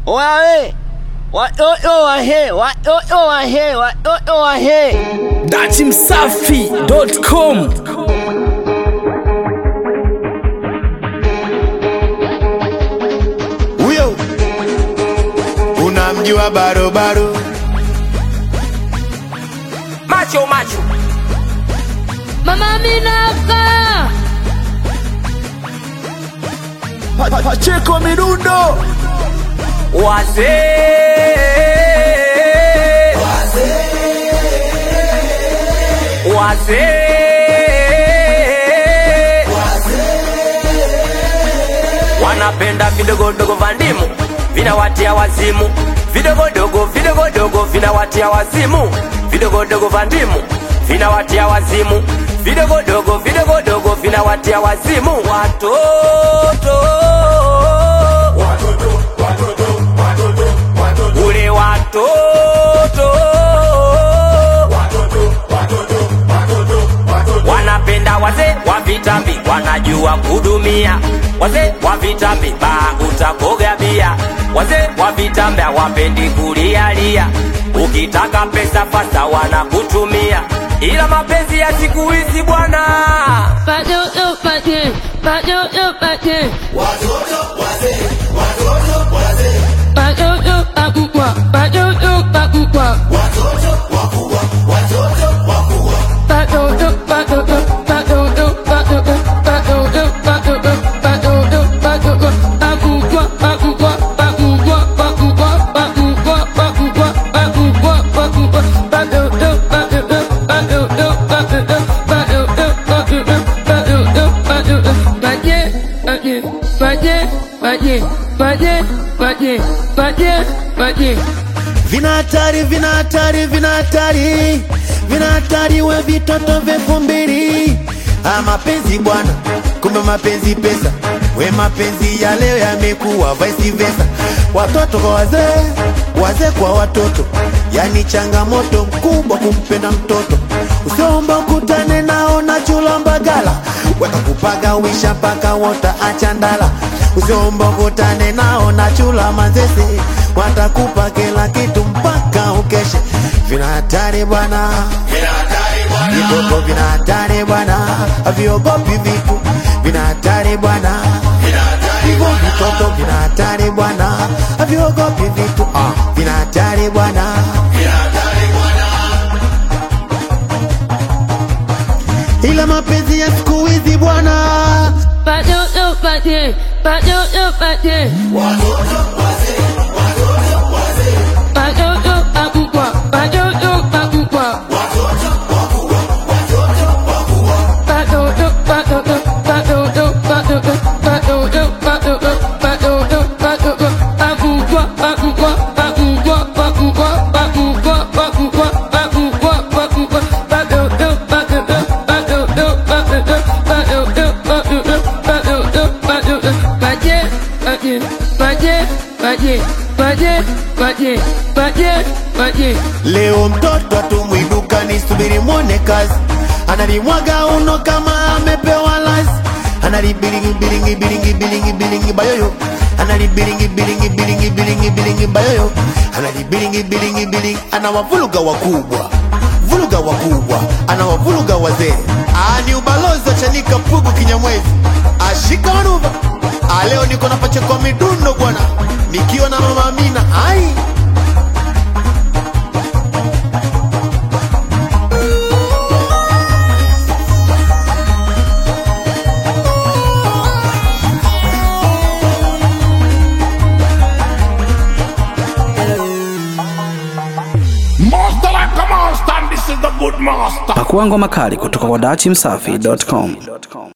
Wawe watoto wahe watoto wahe watoto wahe datimsafi.com huyo unamjua barobaro macho macho Mama Minaka, pacheko midundo wazee wazee wanapenda vidogodogo vya ndimu vinawatia wazimu vidogodogo vidogodogo vinawatia wazimu vidogodogo vya ndimu vinawatia wazimu vidogodogo vidogodogo vinawatia wazimu watoto ule watoto wanapenda wazee wa vitambi wanajua kudumia wazee wa vitambi baa utakoga bia wazee wa vitambi hawapendi kulialia ukitaka pesa fasa wanakutumia ila mapenzi ya siku hizi bwana Padodo Pade, Padodo Pade, Padodo Pakukwa, Padodo Pakukwa, Padodo, Padodo, Padodo, Padodo, Padodo, Padodo, Padodo, Padodo, Pakukwa, Pakukwa, Pakukwa, Pakukwa, Pakukwa, Pakukwa, Pakukwa, Pakukwa, Padodo, Padodo, Padodo, Padodo, Padodo, Padodo, Padodo, Padodo, Pade, Pade, Pade, Pade, Pade, Pade, Pade, Pade. vina hatari vina hatari vina hatari vina hatari we vitoto vyefu mbili ah, mapenzi bwana kumbe mapenzi pesa we mapenzi ya leo yamekuwa vice versa watoto kwa wazee wazee kwa watoto yani changamoto mkubwa kumpenda mtoto usiomba ukutane nao na chula mbagala weka kupaga wisha mpaka wota achandala usiomba ukutane nao na chula manzese watakupa kila kitu mpaka ukeshe vina hatari bwana vitoto vina hatari bwana haviogopi vitu vina hatari bwana hivyo vitoto vina hatari bwana haviogopi vitu ah, vina hatari bwana ila mapenzi ya siku hizi bwana Padodo Pade, Padodo Pade. Padodo Pakukwa, Padodo Pakukwa. Padodo, Padodo, Padodo, Padodo, Padodo, Padodo, Padodo, Padodo. Pakukwa, Pakukwa, Pakukwa, Pakukwa, Pakukwa, Pakukwa, Pakukwa, Pakukwa. Padodo, Padodo, Padodo, Padodo, Padodo, Padodo, Padodo, Padodo. Pade, Pade, Pade, Pade, Pade, Pade, Pade, Pade. Leo mtoto atumwiduka ni subiri mwone kazi, analimwaga uno kama amepewa lazi, analibilingi bilingi bilingi bilingi bilingi bayoyo, analibilingi bilingi bilingi bilingi bilingi bayoyo, analibilingi bilingi bilingi, anawavuluga wakubwa vuluga wakubwa, anawavuluga wazee. Ah, ni ubalozi wa Chanika Pugu Kinyamwezi, ashika manuva. Ah, leo niko na pacheko midundo bwana, nikiwa na mama Amina ai Master like a master, and this is the good master. pakua ngoma kali kutoka kwa datimsafi.com